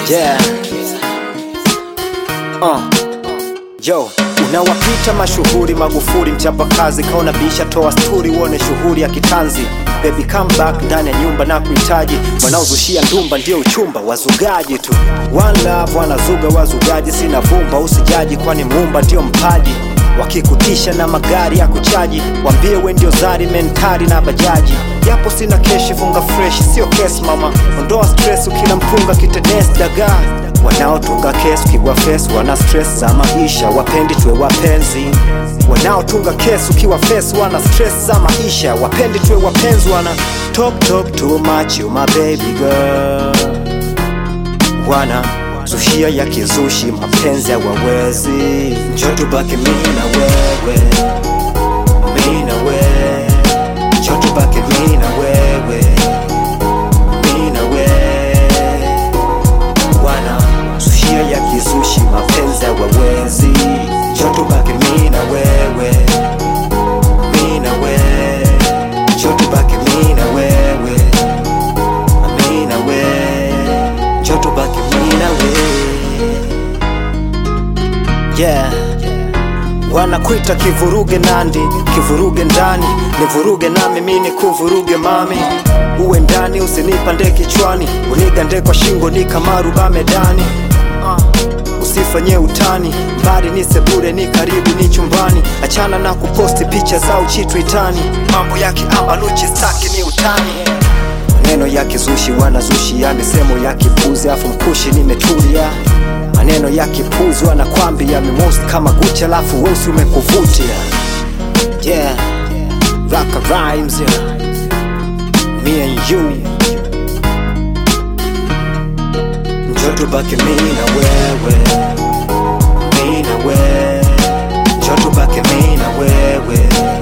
Yeah. Uh. Yo, unawapita mashuhuri Magufuli mchapakazi, kaona bisha toa sturi, uone shughuli ya kitanzi. Baby come back ndani ya nyumba na kuhitaji, wanaozushia ndumba ndio uchumba, wazugaji tu. One love wanazuga wazugaji, sina vumba, usijaji kwani muumba ndio mpaji wakikutisha na magari ya kuchaji, wambie we ndio zari mentari na bajaji. Japo sina keshi, funga fresh, sio kesi mama, ondoa stress, ukila mpunga kitenes dagaa wanaotunga kesi ukiwa face wana stress za maisha, wapendi tuwe wapenzi. Wanaotunga kesi ukiwa face wana stress za maisha, wapendi tuwe wapenzi. Wana talk talk too much, you my baby girl. Wana zushia ya kizushi, mapenzi hawawezi. Njoo tubaki mimi na wewe, mimi na wewe. Njoo tubaki mimi na wewe, mimi na wewe wana zushia ya kizushi, mapenzi hawawezi. Njoo tubaki mimi na wewe, mimi na wewe. Njoo tubaki mimi na wewe, mimi na wewe. Njoo tubaki mimi na wewe. Yeah. Wanakuita kivuruge nandi, kivuruge ndani, nivuruge nami mimi nikuvuruge mami, uwe ndani usinipande kichwani, unigande kwa shingo ni kama ruba medani. Uh, usifanye utani, mbali ni sebure, ni karibu ni chumbani, achana na kuposti picha za uchi twitani, mambo ya kiambaluchi staki ni utani maneno ya kizushi wanazushi ya misemo ya kipuzi, afu mkushi nimetulia. Maneno ya kipuzi wanakwambia mimost kama Gucci, alafu weusi umekuvutia. Yeah, Raka rhymes yeah. Me and you, njoo tubaki mimi na wewe, mimi na wewe, njoo tubaki mimi na wewe